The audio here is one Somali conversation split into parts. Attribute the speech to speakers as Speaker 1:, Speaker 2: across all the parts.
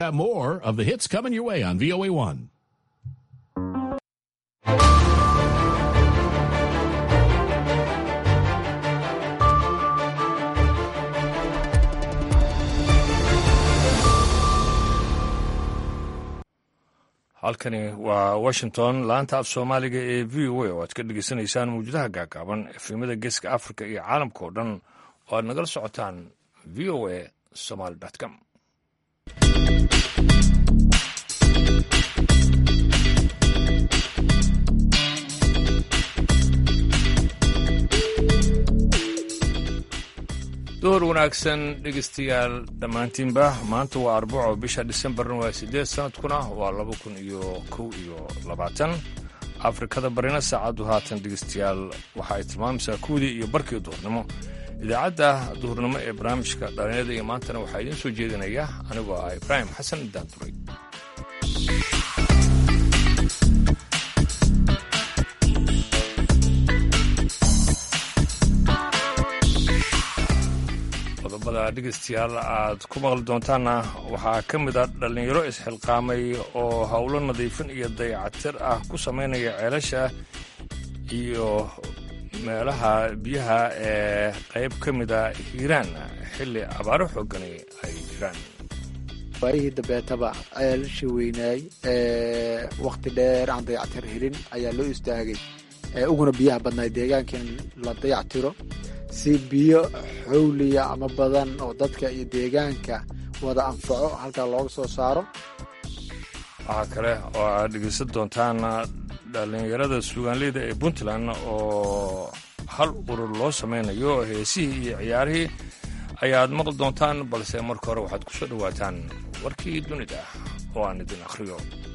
Speaker 1: More of the hits coming your way on VOA1.
Speaker 2: halkani waa washington laanta af soomaaliga ee v o a oo aad ka dhegeysanaysaan mawjadaha gaagaaban efemada geeska africa iyo caalamka oo dhan oo aad nagala socotaan v o a somaly com door wanaagsan dhegeystayaal dhammaantiinba maanta waa arbaco bisha disembarna waa siddeed sanadkuna waa laba kun iyo kow iyo labaatan afrikada barina saacaddu haatan dhegeystayaal waxa ay tilmaamaysaa kuwdii iyo barkii duhurnimo idaacadda duhurnimo ee barnaamijka dhalinyada iyo maantana waxaa idiin soo jeedinaya anigoo ah ibraahim xasan daanduray qodobada dhegeystayaal aad ku maqli doontaanna waxaa ka mid a dhallinyaro isxilqaamay oo howlo nadiifin iyo dayacatir ah ku samaynaya ceelasha iyo meelaha biyaha ee qayb ka mida hiiraan xilli abaaro xoogani ay jiraan
Speaker 3: waayihii dambeetaba ceelashii weynaay wakhti dheer aan dayactir helin ayaa loo istaagay uguna biyaha badnaay deegaankan la dayactiro si biyo xowliya ama badan oo dadka iyo deegaanka wada anfaco halkaa looga soo saaro
Speaker 2: waxaa kale oo aad dhegeysan doontaan dhallinyarada suugaanleyda ee puntland oo hal urur loo samaynayo heesihii iyo ciyaarihii ayaad maqli doontaan balse marka hore waxaad ku soo dhowaataan warkii dunida oo aan idin akhriyo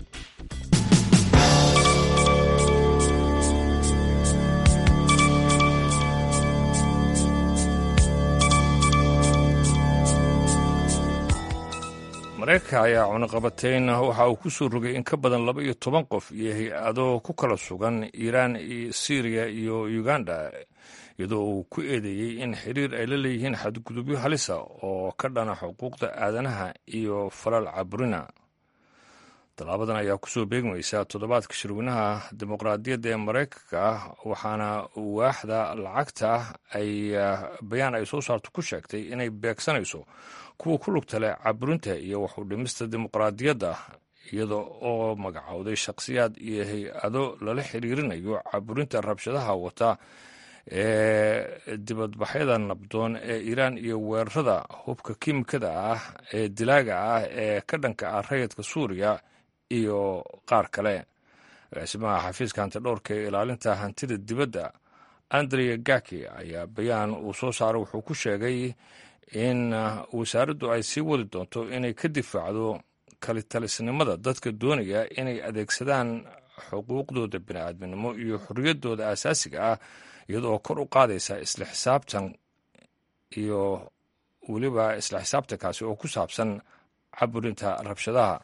Speaker 2: mareykanka ayaa cunaqabatayn waxa uu ku soo rogay in ka badan laba iyo toban qof iyo hay-ado ku kala sugan iiraan syriya iyo uganda iyadoo uu ku eedeeyey in xiriir ay la leeyihiin xadgudubyo halisa oo ka dhana xuquuqda aadanaha iyo falal caburina tallaabadan ayaa kusoo beegmaysa toddobaadka shirweynaha dimuqraadiyadda ee maraykanka waxaana waaxda lacagta ay bayaan ay soo saarto ku sheegtay inay beegsanayso kuwa ku lugta leh caburinta iyo waxu dhimista dimuqraadiyadda iyada oo magacowday shakhsiyaad iyo hay-ado lala xiriirinayo caburinta rabshadaha wata ee dibadbaxyada nabdoon ee iiraan iyo weerarada hubka kiimikada ah ee dilaaga ah ee ka dhanka ah rayidka suuriya iyo qaar kale agaasimaha xafiiska hantidhowrka ee ilaalinta hantida dibadda andrea gaki ayaa bayaan uu soo saaray wuxuu ku sheegay in wasaaraddu ay sii wadi doonto inay ka difaacdo kalitalisnimada dadka doonaya inay adeegsadaan xuquuqdooda bini'aadminimo iyo xorriyaddooda asaasiga ah iyadoo kor u qaadaysa isla xisaabtan iyo weliba isla xisaabtankaasi oo ku saabsan caburinta rabshadaha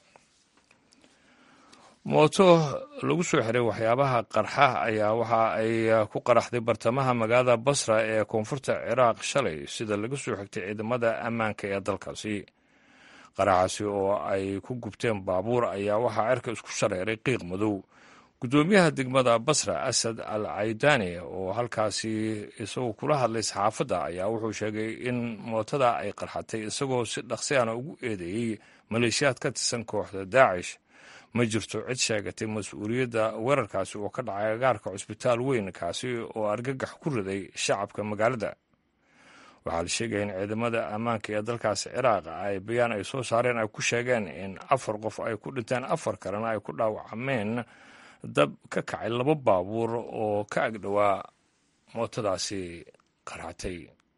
Speaker 2: mooto lagu soo xiray waxyaabaha qarxa ayaa waxa ay ku qaraxday bartamaha magaalada basra ee koonfurta ciraaq shalay sida laga soo xigtay ciidamada ammaanka ee dalkaasi qaraxaasi oo ay ku gubteen baabuur ayaa waxaa cirka isku shareeray qiiq madow guddoomiyaha degmada basra asad al caydaani oo halkaasi isagoo kula hadlay saxaafadda ayaa wuxuu sheegay in mootada ay qarxatay isagoo si dhaqsiana ugu eedeeyey maleeshiyaad ka tirsan kooxda daacish ma jirto cid sheegatay mas-uuliyadda weerarkaasi oo ka dhacay agaarka cusbitaal weyn kaasi oo argagax ku riday shacabka magaalada waxaa la sheegaya in ciidamada ammaanka ee dalkaasi ciraaq ay bayaan ay soo saareen ay ku sheegeen in afar qof ay ku dhinteen afar kalena ay ku dhaawacmeen dab ka kacay laba baabuur oo ka agdhowaa mootadaasi qarxatay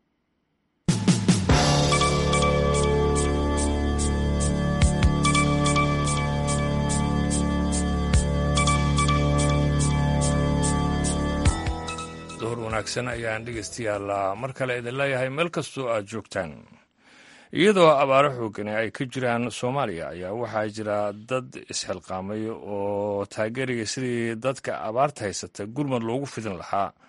Speaker 2: duhur wanaagsan ayaan dhegeystayaal mar kale idin leeyahay meel kastoo aad joogtaan iyadoo abaaro xoogani ay ka jiraan soomaaliya ayaa waxaa jira dad isxilqaamay oo taageeraya sidii dadka abaarta haysata gurmad loogu fidin lahaa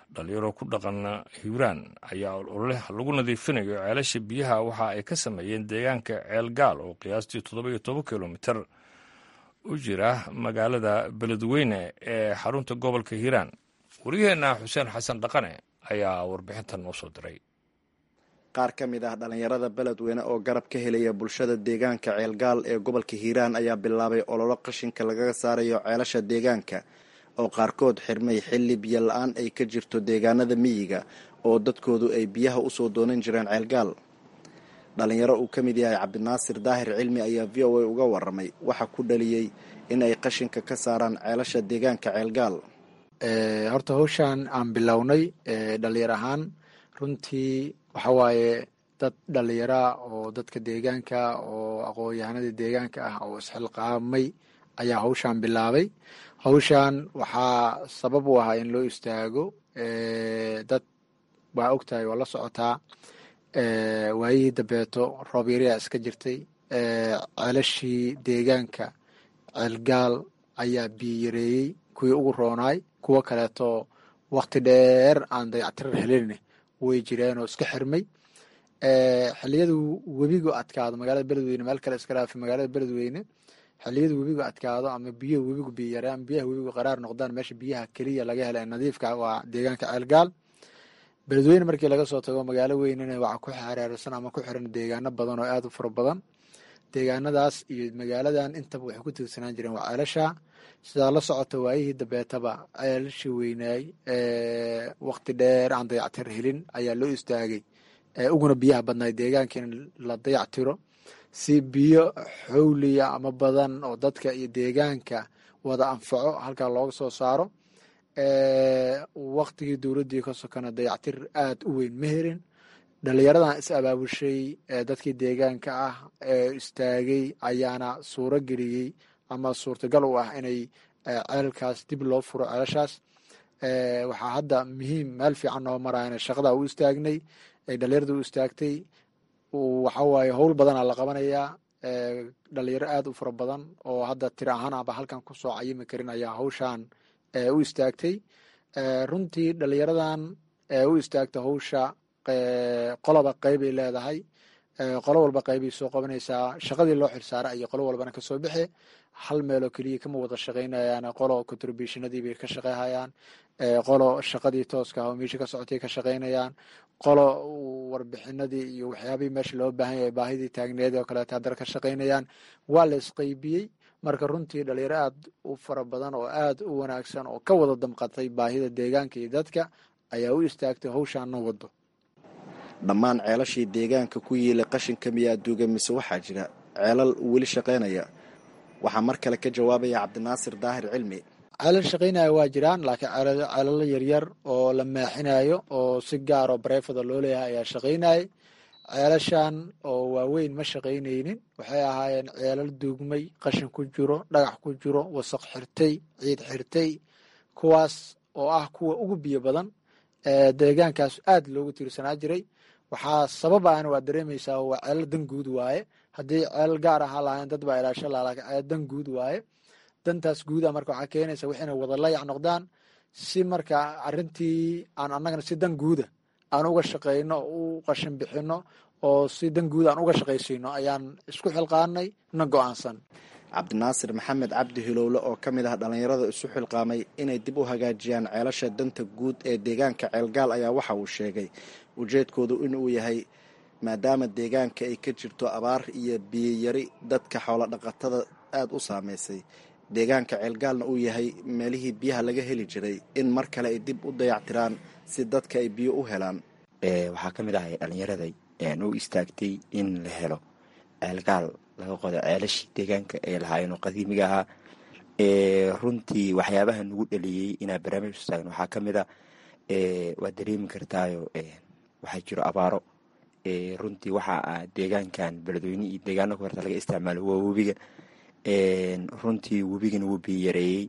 Speaker 2: dhalinyaro ku dhaqan hiiraan ayaa ololeh lagu nadiifinayo ceelasha biyaha waxa ay ka sameeyeen deegaanka ceelgaal oo qiyaastii toddoba iyo toban kilomitir u jira magaalada beledweyne ee xarunta gobolka hiiraan wariyaheenna xuseen xasan dhaqane ayaa warbixintan noo soo diray
Speaker 4: qaar ka mid ah dhallinyarada beledweyne oo garab ka helaya bulshada deegaanka ceelgaal ee gobolka hiiraan ayaa bilaabay ololo qashinka lagaga saarayo ceelasha deegaanka oo qaarkood xirmay xilli biyo la-aan ay ka jirto deegaanada miyiga oo dadkoodu ay biyaha usoo doonan jireen ceelgaal dhalinyaro uu ka mid yahay cabdinaasir daahir cilmi ayaa v o a uga waramay waxa ku dhaliyey in ay qashinka ka saaraan ceelasha deegaanka ceelgaal
Speaker 3: horta hawshaan aan bilownay dhalinyar ahaan runtii waxa waaye dad dhallinyaraa oo dadka deegaanka oo aqoon-yahanada deegaanka ah oo isxilqaamay ayaa hawshaan bilaabay hawshaan waxaa sabab u ahaa in loo istaago dad waa ogtahay waa la socotaa waayihii dambeeto roob yariyaa iska jirtay ceelashii deegaanka ceelgaal ayaa biyo yareeyey kuwii ugu roonaay kuwo kaleeto wakti dheer aan dayactirar helin way jireen oo iska xirmay xiliyadu webigu adkaado magaalada beledweyne meel kale iska dhaafi magaalada beledweyne xiliyadu webigu adkaado ama biyo webigu biyo yaraan biyaha webigu qaraar noqdaan meesha biyaha keliya laga hela nadiifka waa deegaanka ceelgaal beledweyne markii laga soo tago magaalo weynena waxaa ku xereersan ama ku xiran deegaano badan oo aada u fara badan deegaanadaas iyo magaaladan intaba waxay ku tiirsanaan jireen waa ceelasha sidaa la socota waayihii dambeetaba ceelashii weynaay wakti dheer aan dayactir helin ayaa loo istaagay uguna biyaha badnaay deegaanka in la dayactiro si biyo xowliya ama badan oo dadka iyo deegaanka wada anfaco halkaa looga soo saaro waktigii dowladdii ka sokana dayactir aada u weyn ma herin dhalinyaradan is abaabushay dadkii deegaanka ah ee istaagay ayaana suuro geliyey ama suurtagal u ah inay ceelkaas dib loo furo ceelashaas waxaa hadda muhiim meel fiican noo marayana shaqadaa u istaagnay ay dhalinyarada u istaagtay waxawaaye howl badanaa la qabanayaa dhalinyaro aada u fara badan oo hadda tiri ahaan aba halkan kusoo cayimi karin ayaa hawshaan u istaagtay runtii dhalinyaradan u istaagta hawsha qoloba qeybay leedahay qolo walba qeybay soo qabanaysaa shaqadii loo xilsaara iyo qolo walbana kasoo bixe hal meeloo keliya kama wada shaqaynayaan qolo contributionadii bay ka shaqeyhayaan qolo shaqadii tooska ah oo meesha ka socotay ka shaqaynayaan qolo warbixinadii iyo waxyaabihii meesha loo baahan yahay baahidii taagneed oo kaleeto haddana ka shaqaynayaan waa la isqeybiyey marka runtii dhalinyaro aada u fara badan oo aada u wanaagsan oo ka wada damqatay baahida deegaanka iyo dadka ayaa u istaagtay hawshaana wado
Speaker 4: dhammaan ceelashii deegaanka ku yiilay qashinka miyaa duuga mise waxaa jira ceelal weli shaqaynaya waxaa mar kale ka jawaabaya cabdinaasir daahir cilmi
Speaker 3: ceelal shaqaynaya waa jiraan laakiin ceelalo yaryar oo la maaxinayo oo si gaar oo bareefada loo leeyahay ayaa shaqaynayay ceelashan oo waaweyn ma shaqaynaynin waxay ahaayeen ceelal duugmay qashin ku jiro dhagax ku jiro wasaq xirtay ciid xirtay kuwaas oo ah kuwa ugu biyo badan deegaankaas aada loogu tiirsanaa jiray waxaa sababaana waa dareemaysaa waa ceelal dan guud waaye haddii ceelal gaar ahaa lahayn dad baa ilaasho laha lakin ceelal dan guud waaye dantaas guuda marka waxaa keenaysa waxayna wada layac noqdaan si marka arrintii aan annagana si dan guuda aan uga shaqayno u qashin bixino oo si dan guud aan uga shaqaysiino ayaan isku xilqaanay na go-aansan
Speaker 4: cabdinaasir maxamed cabdi hilowle oo ka mid ah dhallinyarada isu xilqaamay inay dib u hagaajiyaan ceelasha danta guud ee deegaanka ceelgaal ayaa waxa uu sheegay ujeedkoodu inuu yahay maadaama deegaanka ay ka jirto abaar iyo biyiyari dadka xoolo dhaqatada aada u saameysay deegaanka ceelgaalna uu yahay meelihii biyaha laga heli jiray in mar kale ay dib u dayactiraan si dadka ay biyo u helaan
Speaker 5: waxaa ka mid ahay dhallinyaraday u istaagtay in la helo ceelgaal laga qodo ceelashii deegaanka ay lahaayeen oo qadiimiga ahaa runtii waxyaabaha nagu dhaliyey inaa barnaamij u taagno waxaa ka mid a waad dareemi kartaayo waxaa jiro abaaro runtii waxaa deegaankan beledweyne iyo deegaano ka horta laga isticmaalo waa webiga runtii webigana wuu biyo yareeyey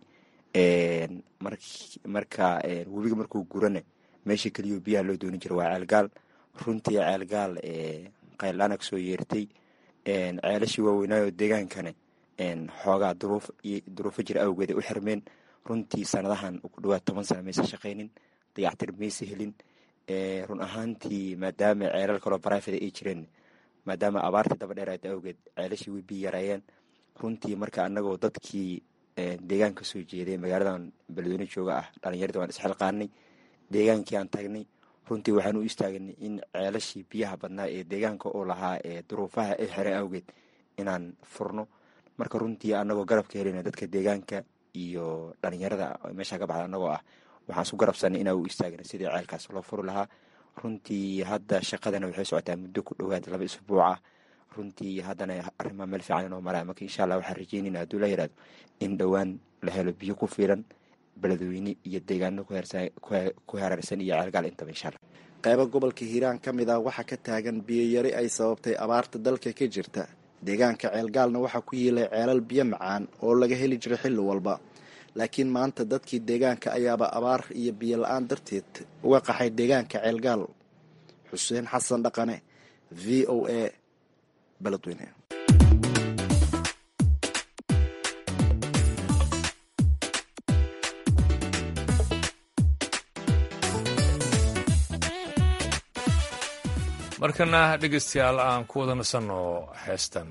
Speaker 5: marka webiga markuu gurana meesha keliyo biyaha loo dooni jira waa ceelgaal runtii ceelgaal qayldhana kasoo yeertay ceelashii waaweynaayo deegaankana xoogaa duruufo jira awgeed ay u xirmeen runtii sanadahan ku dhawaad toban sana maysa shaqaynin dayactir maysa helin run ahaantii maadaama ceelal kaloo barifada ay jireen maadaama abaartii daba dheeraad awgeed ceelashii way biyi yaraayeen runtii marka anagoo dadkii deegaanka soo jeeday magaaladan beledweyne jooga ah dhalinyarada waan isxilqaanay deegaankii aan tagnay runtii waxaan u istaagnay in ceelashii biyaha badnaa ee deegaanka oo lahaa ee duruufaha ay xereen awgeed inaan furno marka runtii anagoo garabka helina dadka deegaanka iyo dhalinyarada meesha ka baxda anagoo ah waxaan isku garabsanay inaa u istaagna sidii ceelkaas loo furi lahaa runtii hadda shaqadana waxay socotaa muddo ku dhowaad laba isbuuc ah runtii haddana arrimaa meel fiican inoo maraa marka insha allah waxaan rajeynayna hadduu la yihahdo in dhowaan la helo biyo ku filan beledweyne iyo deegaano ku hareersan iyo ceelgaal intaba insha allah
Speaker 4: qaybo gobolka hiiraan ka mid ah waxaa ka taagan biyoyari ay sababtay abaarta dalka ka jirta deegaanka ceelgaalna waxaa ku yiilay ceelal biyo macaan oo laga heli jiray xilli walba laakiin maanta dadkii deegaanka ayaaba abaar iyo biyo la-aan darteed uga qaxay deegaanka ceelgaal xuseen xasan dhaqane v o a beledweyne
Speaker 2: markana dhegeystayaal aan ku wada nasanno heestan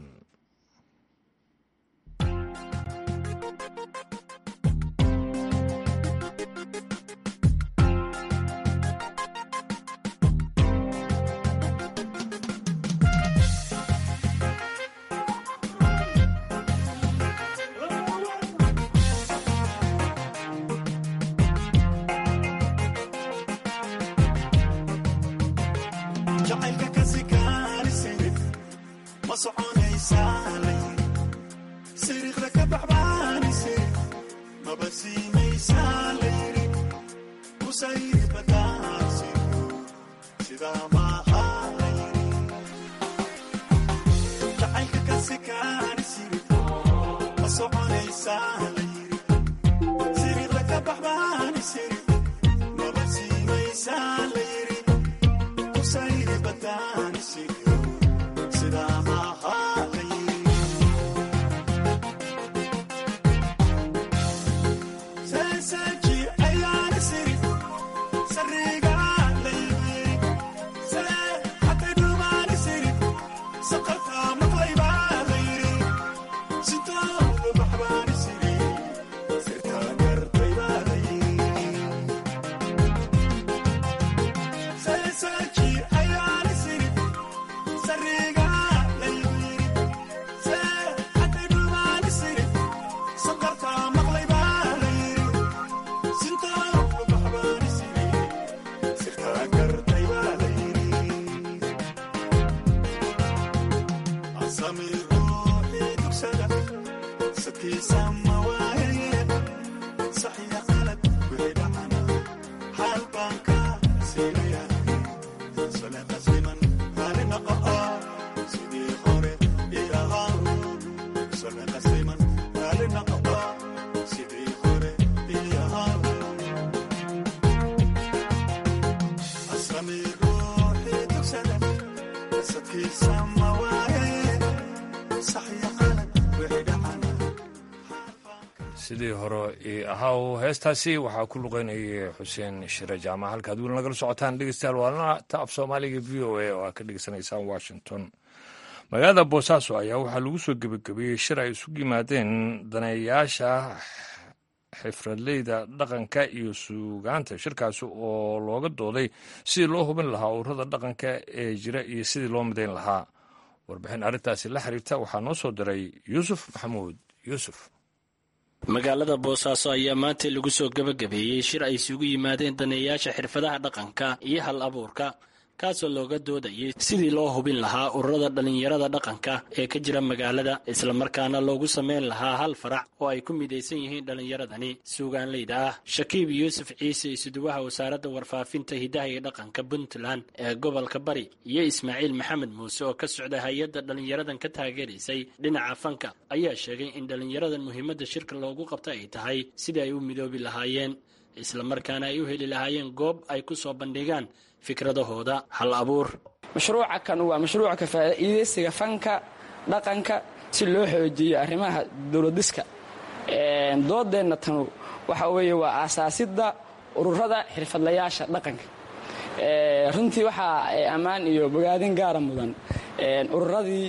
Speaker 2: sidii hore ahaw heestaasi waxaa ku luqeynayay xuseen shire jaamac halkaad weli nagala socotaan dhegeystayaal waalana ta af soomaaliga v o a oo aad ka dhegeysanaysaan washington magaalada boosaaso ayaa waxaa lagu soo gebagabeeyey shir ay isugu yimaadeen daneeyaasha xifradleyda dhaqanka iyo suugaanta shirkaasi oo looga dooday sidii loo hubin lahaa ururada dhaqanka ee jira iyo sidii loo midayn lahaa warbixin arrintaasi la xiriirta waxaa noo soo diray yuusuf maxamuud yuusuf
Speaker 6: magaalada boosaaso ayaa maanta lagu soo gebagabeeyey shir ay isugu yimaadeen daneeyaasha xirfadaha dhaqanka iyo hal abuurka kaasoo looga doodayay sidii loo hubin lahaa ururada dhallinyarada dhaqanka ee ka jira magaalada islamarkaana loogu sameyn lahaa hal farac oo ay ku midaysan yihiin dhallinyaradani suugaanleyda ah shakiib yuusuf ciise isuduwaha wasaaradda warfaafinta hidaha iyo dhaqanka puntland ee gobolka bari iyo ismaaciil maxamed muuse oo ka socda hay-adda dhallinyaradan ka taageeraysay dhinaca fanka ayaa sheegay in dhallinyaradan muhiimadda shirka loogu qabta ay tahay sidii ay u midoobi lahaayeen islamarkaana ay u heli lahaayeen goob ay ku soo bandhigaan fikradahooda hal abuur
Speaker 7: mashruuca kan waa mashruuca ka faa'iidaysiga fanka dhaqanka si loo xoojiyo arrimaha dowladiska doodeenna tanu waxa weeye waa aasaasidda ururada xirfadlayaasha dhaqanka runtii waxaa ammaan iyo bogaadin gaara mudan ururadii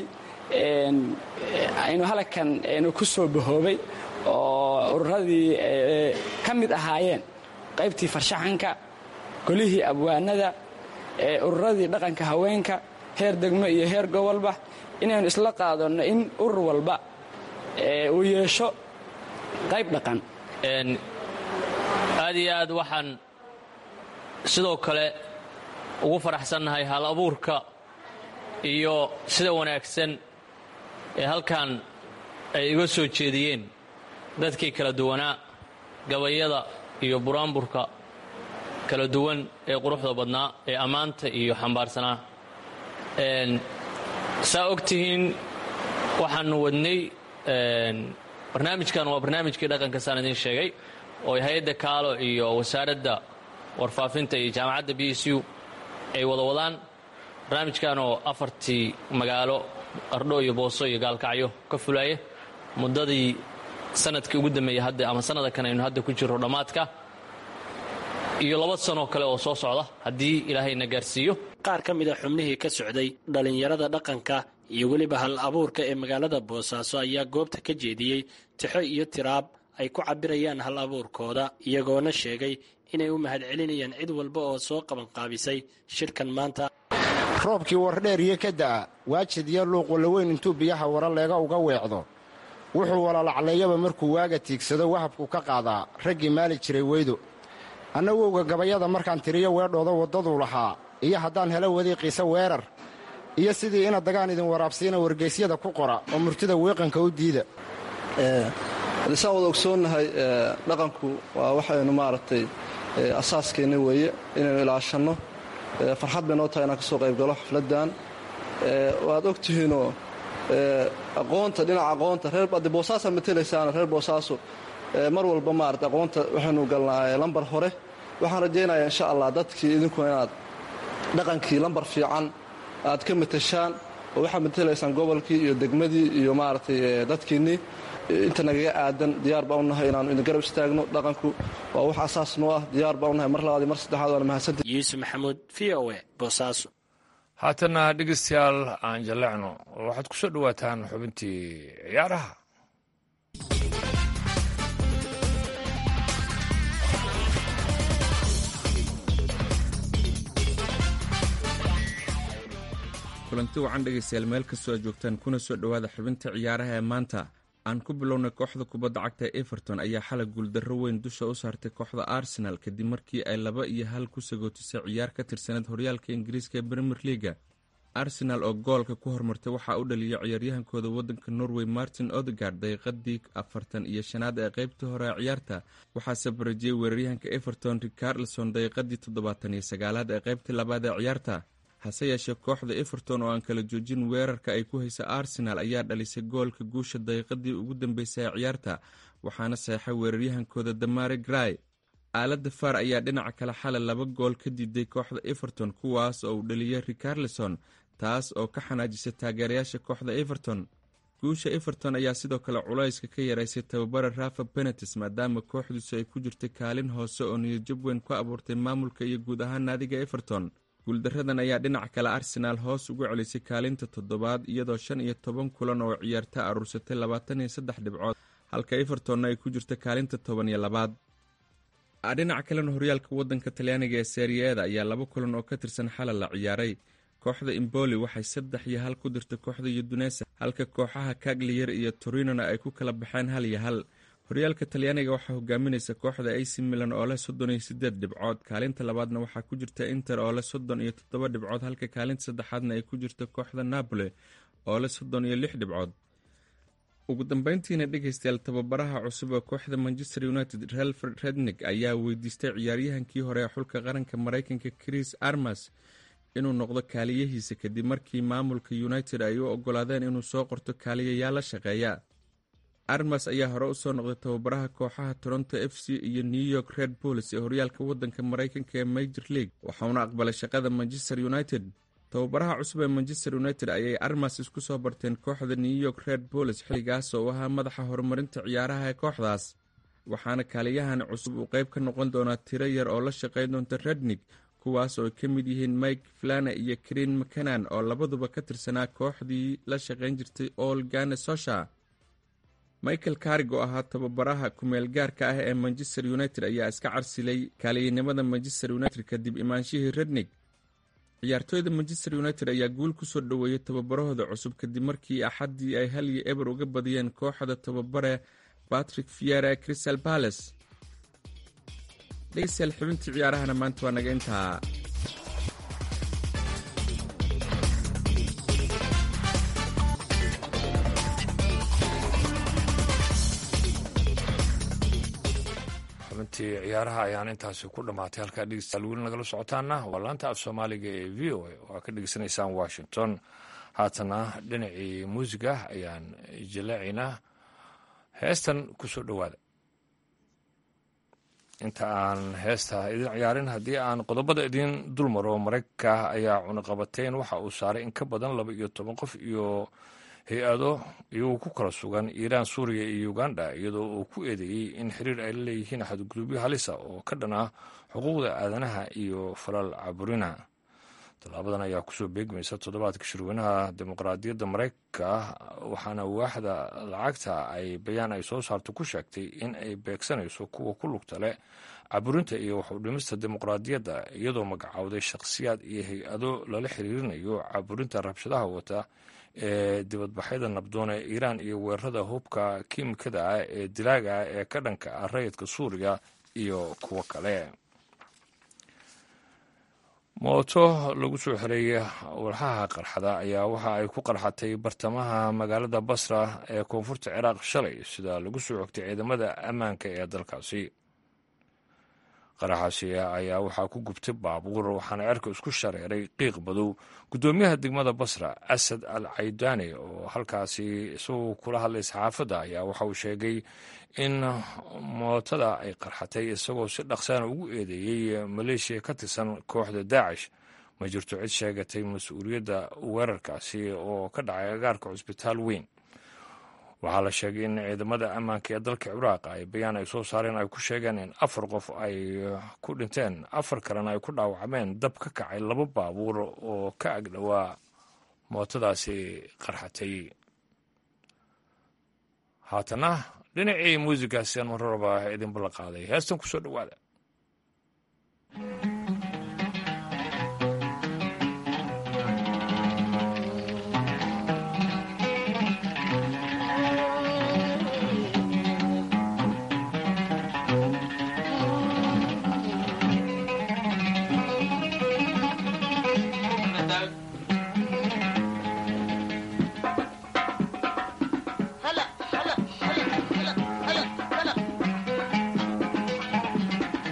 Speaker 7: aynu halkan aynu ku soo bahoobay oo ururadii ka mid ahaayeen qaybtii farshaxanka golihii abwaanada ururadii dhaqanka haweenka heer degmo iyo heer gobolba inaynu isla qaadano in urur walba uu yeesho qayb dhaqan
Speaker 8: aad iyo aad waxaan sidoo kale ugu faraxsannahay hal abuurka iyo sida wanaagsan ee halkan ay iga soo jeediyeen dadkii kala duwanaa gabayada iyo buraanburka kala duwan ee quruxda badnaa ee ammaanta iyo xambaarsanaa saa og tihiin waxaannu wadnay barnaamijkan waa barnaamijkii dhaqanka saan idiin sheegay oo hay-adda kaalo iyo wasaaradda warfaafinta iyo jaamacadda b s u ay wada wadaan barnaamijkan oo afartii magaalo qardho iyo booso iyo gaalkacyo ka fulaaya muddadii sanadkii ugu dambeeyey hadda ama sanada kan aynu hadda ku jirro dhammaadka iyo laba sanoo kale oo soo socda haddii ilaahayna gaarsiiyo
Speaker 6: qaar ka mida xubnihii ka socday dhallinyarada dhaqanka iyo weliba hal abuurka ee magaalada boosaaso ayaa goobta ka jeediyey tixo iyo tiraab ay ku cabirayaan hal abuurkooda iyagoona sheegay inay u mahadcelinayaan cid walba oo soo qabanqaabisay shirkan maanta
Speaker 9: roobkii wardheer iyo ka da'a waajid iyo luuq wallaweyn intuu biyaha waraleega uga weecdo wuxuu walaalacleeyaba markuu waaga tiigsado wahabku ka qaadaa raggii maali jiray weydo annagowga gabayada markaan tiriyo weedhooda waddaduu lahaa iyo haddaan helo wadiiqiisa weerar iyo sidii ina dagaan idin waraabsiina wargeysyada ku qora oo murtida weeqanka u diida
Speaker 10: saan wada ogsoonnahay dhaqanku waa waxaynu maaragtay asaaskeenna weeye inaynu ilaashanno farxad bay noo tahay inaan ka soo qaybgalo xafladdan waad og tihiinoo aqoonta dhinaca aqoonta reer adde boosaasaa matelaysaana reer boosaaso mar walba maarata aqoonta waxaynu galnaa lambar hore waxaan rajaynayaa insha allah dadkii idinkuna inaad dhaqankii lambar fiican aad ka matashaan oo waxaad matelaysaan gobolkii iyo degmadii iyo maaragtay dadkiinnii inta nagaga aadan diyaar baa unahay inaannu idin garab istaagno dhaqanku waa wax asaas noo ah diyaar baa unahay mar labaad iyo mar saddexaad waana mahadsanta
Speaker 6: yuusuf maxamuud v o e boosaaso
Speaker 2: haatanna dhegaystayaal aan jallecno waxaad ku soo dhowaataan xubintii ciyaaraha
Speaker 11: kulanti wacan dhegaystayaal meel kastoo aad joogtaan kuna soo dhowaada xubinta ciyaaraha ee maanta aan ku bilownay kooxda kubadda cagta ee everton ayaa xalay guuldarro weyn dusha u saartay kooxda arsenal kadib markii ay laba iyo hal ku sagootisay ciyaar ka tirsaneed horyaalka ingiriiska ee premier leaga arsenal oo goolka ku hormartay waxaa u dhaliyay ciyaaryahankooda waddanka norway martin odegard daqiiqadii afartan iyo shanaad ee qeybtii hore ee ciyaarta waxaase barajiyey weeraryahanka everton ricarlson daqiiqadii toddobaatan iyo sagaalaad ee qeybtii labaad ee ciyaarta hase yeeshee kooxda everton oo aan kala joojin weerarka ay ku haysa arsenal ayaa dhalisay goolka guusha daqiiqadii ugu dambeysay ee ciyaarta waxaana seexay weeraryahankooda damare gray aaladda far ayaa dhinaca kale xalay laba gool ka diiday kooxda everton kuwaas oo uu dhaliyay ricarlison taas oo ka xanaajisay taageerayaasha kooxda everton guusha everton ayaa sidoo kale culayska ka yaraysay tababara rafa benetis maadaama kooxdiisu ay ku jirtay kaalin hoose oo niyadjab weyn ku abuurtay maamulka iyo guud ahaan naadiga everton guuldaradan ayaa dhinaca kale arsenaal hoos ugu celisay kaalinta toddobaad iyadoo shan iyo toban kulan oo ciyaarta aruursatay labaatan iyo saddex dhibcood halka evertonna ay ku jirta kaalinta toban iyo labaad dhinaca kalena horyaalka wadanka talyaaniga ee seeriyeeda ayaa laba kulan oo ka tirsan xalay la ciyaaray kooxda imboli waxay saddex iyo hal ku dirtay kooxda yudunesa halka kooxaha kagliyer iyo torinona ay ku kala baxeen hal iyo hal horyaalka talyaaniga waxaa hogaaminaysa kooxda ac milan oo leh soddon iyo sideed dhibcood kaalinta labaadna waxaa ku jirta inter oo leh soddon iyo toddoba dhibcood halka kaalinta saddexaadna ay ku jirta kooxda napoli oo leh soddon iyo lix dhibcood ugu dambeyntiina dhegaystayaal tababaraha cusub ee kooxda manchester united relfred rednig ayaa weydiistay ciyaaryahankii hore ee xulka qaranka mareykanka chris armas inuu noqdo kaaliyahiisa kadib markii maamulka united ay u ogolaadeen inuu soo qorto kaaliyayaal la shaqeeya armas ayaa hore usoo noqday tababaraha kooxaha toronto f c iyo new york red bulls ee horyaalka wadanka mareykanka ee major league waxauna aqbalay shaqada manchester united tababaraha cusub ee manchester united ayay armas isku soo barteen kooxda new york red bulls xilligaas oo ahaa madaxa horumarinta ciyaaraha ee kooxdaas waxaana kaaliyahan cusub uu qayb ka noqon doonaa tiro yar oo la shaqayn doonta rednig kuwaas oo ay ka mid yihiin mike flana iyo krin mcanan oo labaduba ka tirsanaa kooxdii la shaqayn jirtay all gane sosha michael karig oo ahaa tababaraha kumeel gaarka ah ee manchester united ayaa iska carsilay kaaliyanimada manchester united kadib imaanshihii rednig ciyaartooyda manchester united ayaa guul ku soo dhoweeyey tababarahooda cusub kadib markii axaddii ay hal iyo eber uga badiyeen kooxda tababare batrick fiera crystal bales dhegeystayaal xubintii ciyaarahana maanta waa naga intaa
Speaker 2: xubintii ciyaaraha ayaan intaasi ku dhammaatay halkaa dhegeystayaal weli nagala socotaana waa laanta af soomaaliga ee v o a oo aad ka dhegeysanaysaan washington haatana dhinacii muusiga ayaan jaleecaynaa heestan ku soo dhowaada inta aan heesta idin ciyaarin haddii aan qodobada idiin dul maro maraykanka ayaa cunaqabateyn waxa uu saaray in ka badan laba iyo toban qof iyo hay-ado iyagoo ku kala sugan iiraan suuriya iyo uganda iyadoo uu ku eedeeyey in xiriir ay la leeyihiin xadgudubyo halisa oo ka dhan ah xuquuqda aadanaha iyo falal caburina tallaabadan ayaa kusoo beegmaysa toddobaadka shirweynaha dimuqraadiyadda maraykanka waxaana waaxda lacagta ay bayaan ay soo saarto ku sheegtay in ay beegsanayso kuwa ku lugta leh caburinta iyo waxudhimista dimuqraadiyadda iyadoo magacowday shakhsiyaad iyo hay-ado lala xiriirinayo caburinta rabshadaha wata ee dibadbaxyada nabdoon ee iiraan iyo weerarada hubka kiimikada ah ee dilaaga ah ee ka dhanka ah rayidka suuriya iyo kuwo kale mooto lagu soo xereeyay walxaha qarxada ayaa waxa ay ku qarxatay bartamaha magaalada basra ee koonfurta ciraaq shalay sida lagu soo xogtay ciidamada ammaanka ee dalkaasi qaraxaasi ayaa waxaa ku gubtay baabuur waxaana cerka isku shareeray qiiq badow guddoomiyaha degmada basra asad al caydaani oo halkaasi isagoo kula hadlay saxaafadda ayaa waxa uu sheegay in mootada ay qarxatay isagoo si dhaqsaana ugu eedeeyey maleeshiya ka tirsan kooxda daacish ma jirto cid sheegatay mas-uuliyadda weerarkaasi oo ka dhacay agaarka cusbitaal weyn waxaa la sheegay in ciidamada ammaanka ee dalka ciraaq ay bayaan ay soo saareen ay ku sheegeen in afar qof ay ku dhinteen afar kalena ay ku dhaawacmeen dab ka kacay laba baabuur oo ka agdhowaa mootadaasi qarxatay haatana dhinacii muusigaasi aan mararaba idin ballan qaaday heestan ku soo dhowaada
Speaker 12: هلا هلا هلا هلا هلا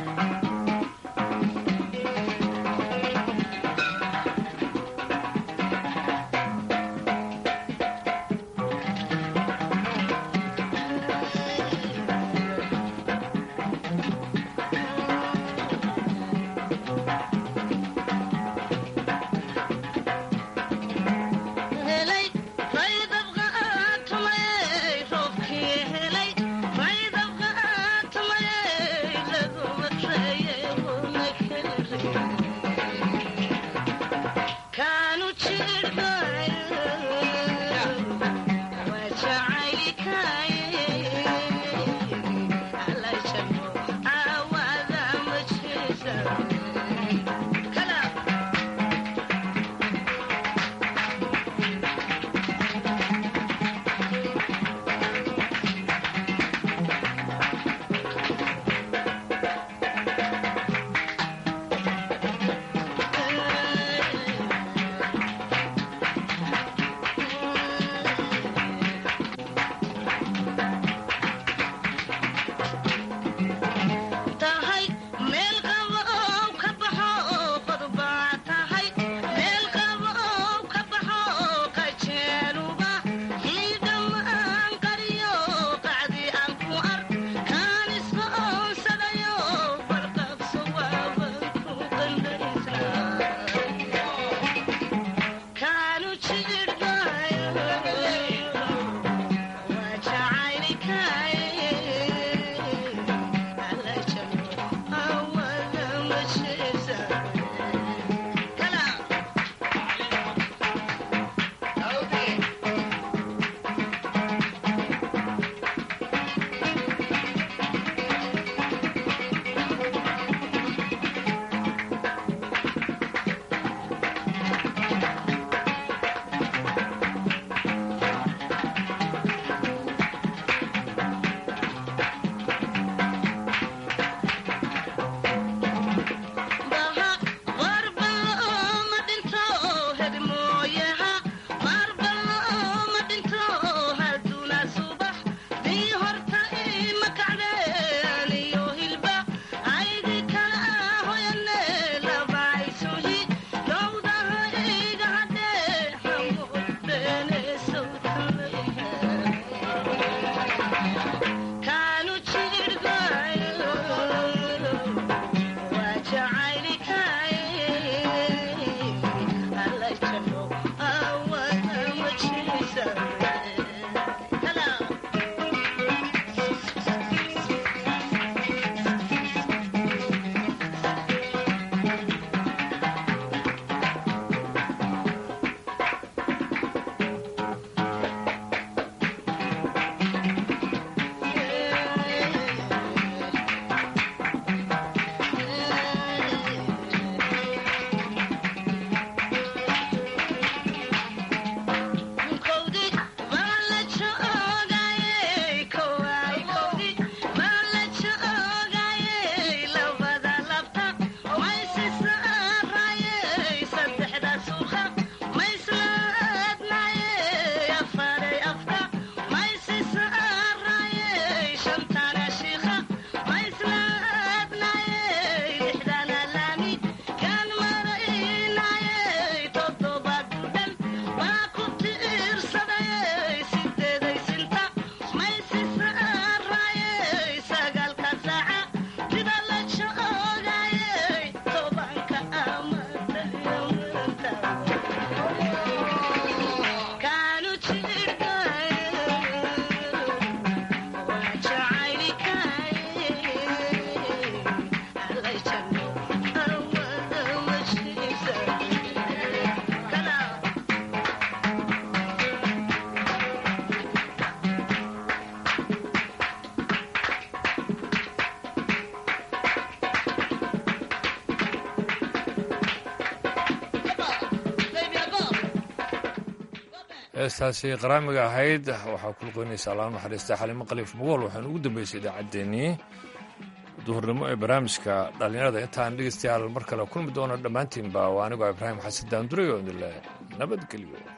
Speaker 2: heestaasi qaraamiga ahayd waxaa ku luqeynaysa allaha naxariista xalimo khaliif mugool waxaanu ugu dambeysay idaacaddeenii duhurnimo ee barnaamijka dhallinyarada intaan dhegeystayaal mar kale kulmi doono dhammaantiinba waa anigoo ibraahim xasan daanduray oo idinle nabadgelyo